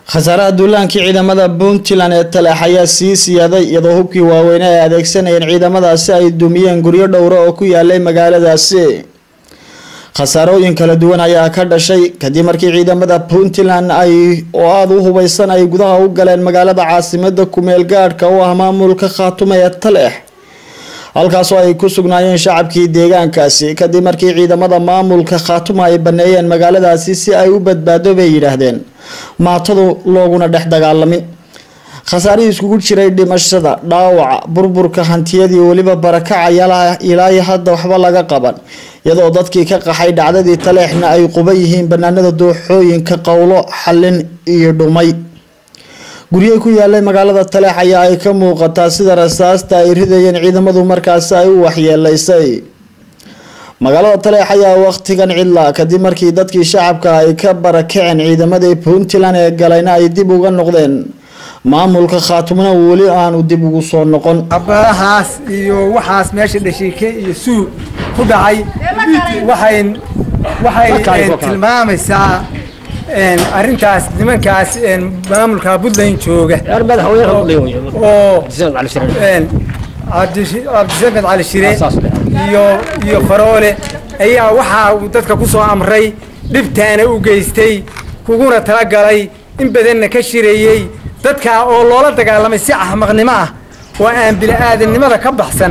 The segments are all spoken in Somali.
khasaaraha duulaankii ciidamada puntland ee taleex ayaa sii siyaaday iyadoo hubkii waaweyne ay adeegsanayeen ciidamadaasi ay dumiyeen guryo dhowra oo ku yaalay magaaladaasi khasaarooyin kala duwan ayaa ka dhashay kadib markii ciidamada puntland ay oo aada u hubeysan ay gudaha u galeen magaalada caasimada kumeel gaadhka u ah maamulka khaatume ee taleex halkaasoo ay ku sugnaayeen shacabkii deegaankaasi kadib markii ciidamada maamulka khaatuma ay baneeyeen magaaladaasi si ay u badbaado bay yidhaahdeen maatadu looguna dhex dagaalamin khasaarihii iskugu jiray dhimashada dhaawaca burburka hantiyadii weliba barakaca ilaa hadda waxba laga qaban iyadoo dadkii ka qaxay dhacdadii taleexna ay quba yihiin banaanada dooxooyinka qowlo xallin iyo dhumay guryahi ku yaalay magaalada taleex ayaa ay ka muuqataa sida rasaasta ay ridayeen ciidamadu markaasi ay u waxyeeleysay magaalada taleex ayaa waqtigan cidla kadib markii dadkii shacabka ay ka barakaceen ciidamadii puntland ee galayna ay dib uga noqdeen maamulka khaatumna weli aanu dib ugu soo noqon abadahaas iyo waxaas meesha dhashiike iyo suu ku dhacay waxay waxay tilmaamaysaa arrintaas nimankaas maamulka puntland jooga oo cabdisamed cali shire iyo iyo faroole ayaa waxaa uu dadka ku soo amray dhibtaana u geystay kuguna talagalay in badanna ka shireeyey dadkaa oo loola dagaalamay si axmaqnimo ah oo aan bili-aadamnimada ka baxsan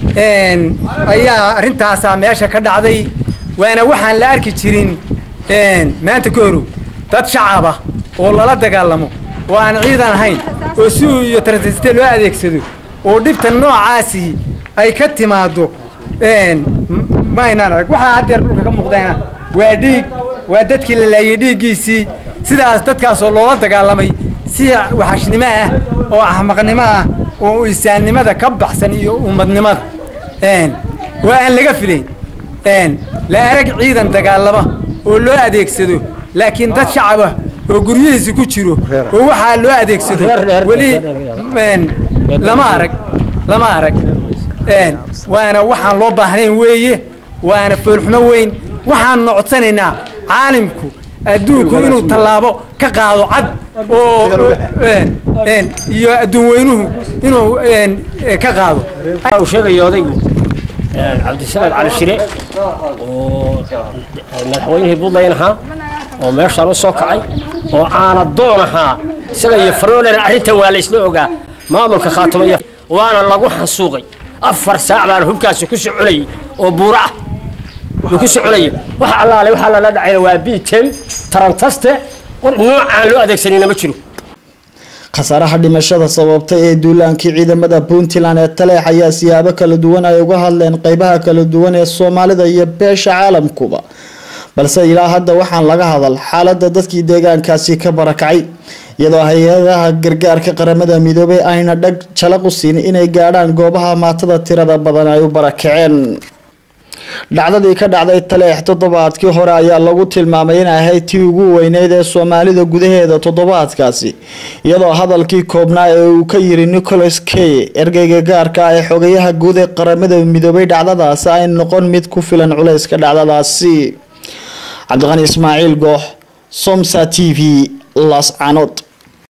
ayaa arrintaasaa meesha ka dhacday waana waxaan la arki jirin maanta ka horow dad shacaba oo lala dagaalamo oo aan ciidan ahayn oo suu iyo transiste loo adeegsado oo dhibta noocaasi ay ka timaado maynaan arag waxaa haddeer dhulka ka muuqdayna waa dhiig waa dadkii la laayay dhiiggiisii sidaas dadkaasoo loola dagaalamay si waxashnimo ah oo axmaqnimo ah oo insaannimada ka baxsan iyo ummadnimada oo aan laga filayn la arag ciidan dagaalama oo loo adeegsado laakiin dad shacaba oo guryihiisi ku jiro oo waxaa loo adeegsado weli lama arag lama arag waana waxaan loo baahnayn weeye waana foolxumo weyn waxaan nocodsanaynaa caalimku adduunku inuu tallaabo ka qaado cad oo iyo adduun weynuhu inuu ka qaado uu sheegaya odaygu cabdisamed cali shire oo madaxweynihii puntland ahaa oo meeshaan u soo kacay oo caana doon ahaa isaga iyo faroolena arrintan waa la isla ogaa maamulka khaatumaya waana lagu xansuuqay afar saac baana hubkaasi ku soconayay oo buuro ah uu ku soconaya waxa allaale waxaa lala dhacayna waa bitem tarantaste noocaan loo adeegsanayna ma jiro khasaaraha dhimashada sababtay ee duulaankii ciidamada puntland ee taleex ayaa siyaabo kala duwan ay uga hadleen qeybaha kala duwan ee soomaalida iyo beesha caalamkuba balse ilaa hadda waxaan laga hadal xaalada dadkii deegaankaasi ka barakacay iyadoo hay-adaha gargaarka qaramada midoobay ayna dhag jalaq u siin inay gaadhaan goobaha maatada tirada badan ay u barakaceen dhacdadii ka dhacday taleex toddobaadkii hore ayaa lagu tilmaamay inay ahayd tii ugu weyneyd ee soomaalida gudaheeda toddobaadkaasi iyadoo hadalkii koobnaa ee uu ka yiri nicholas key ergeyga gaarka ah ee xogayaha guud ee qaramada midoobay dhacdadaasi ay noqon mid ku filan culayska dhacdadaasi cabdiqani ismaaciil goox somsa t v las canood